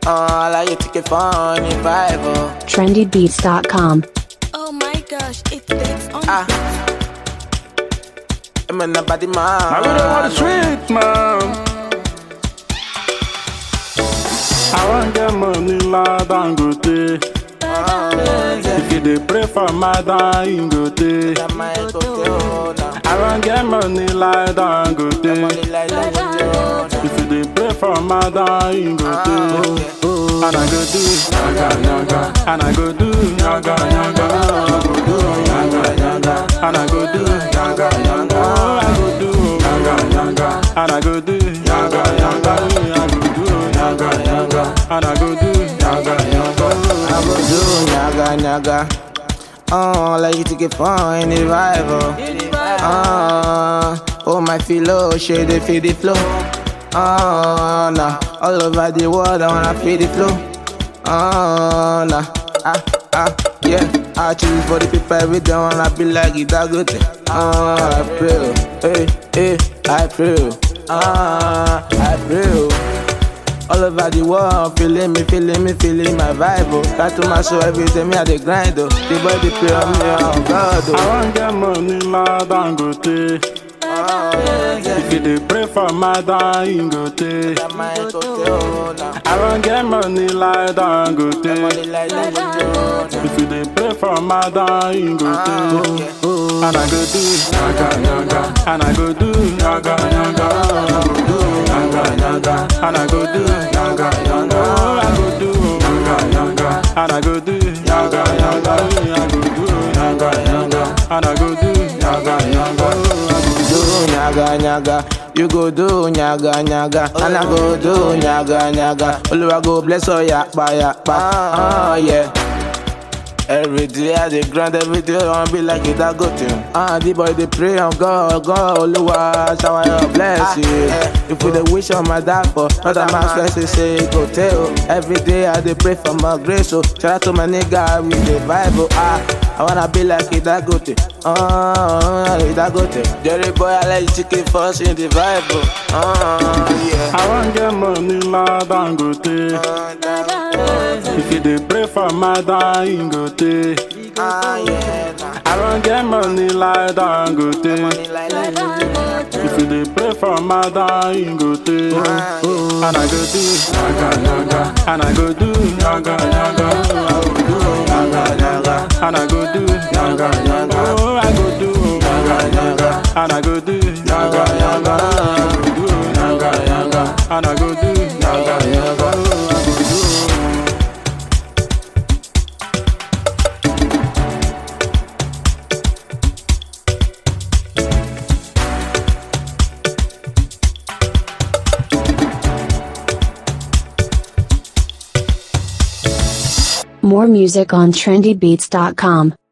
Uh, like you take it fun in vibe. Oh. trendybeats.com. Oh my gosh, it takes on Ah. I'm a nobody man. I really want the street, man. I want get money, lad, and go day. If you dey pray for my dying, go day. I want get money, lad, and go day. If you dey pray for my dying, go day. And I go do yaga yaga, and I go do yaga yaga, I go do yaga yaga, and I go do yaga yaga, I go do yaga yaga, and I go do yaga yaga, I go do yaga yaga, and I go do yaga yaga. I go do nyaga nyaga. Oh, like you take it fun in the vibe. Oh, oh, oh my philo, shade they feel the flow. Oh, nah, all over the world I wanna feel the flow. Oh, nah, ah, ah, yeah. I choose for the people every day wanna be like it, that good thing. Oh, I pray, oh, hey, hey, I pray, oh, ah, I pray. oh. All over the world, feeling me, feeling me, feeling my vibe. Oh. Got to my show every day, me at the grind. Oh. The boy, the pray on me, oh God. I Oh. want get money, lad, and go day. If you dey pray for my dying, go day. I want get money, lad, and go day. If you dey pray for my dying, go day. And I go do yaga yaga, and I go do yaga yaga, I go do yaga yaga, and I go do yaga yaga, I go do yaga yaga, and I go do yaga yaga, I go do yaga yaga, and I go do yaga yaga, I go Do nyaga nyaga. You go do nyaga nyaga. And I go do nyaga nyaga. Oluwa go bless oh yakpa yakpa. Oh yeah. Every day I dey grind, every day I wanna be like it, that go to Ah, the boy they pray on God, God, Oluwa, shower your blessing. If we dey wish on my dad for, not that man stress, say go tell. Every day I dey pray for my grace, so shout out to my nigga with the Bible. Ah, I wanna be like it, that go to Ah, it that go to Jerry boy, I like chicken first in the Bible. Ah, yeah. I want get money, lad, and go day. If you dey pray for my dying, go day. Ah, yeah. nah. I want get money, lad, and go day. If you dey pray for my dying, go day. And I go do yaga yaga, and I go do yaga yaga, I go do yaga yaga, and I go do yaga yaga, I go do yaga yaga, and I go do yaga yaga, I go do yaga yaga, and I go do yaga yaga, I go do. More music on trendybeats.com.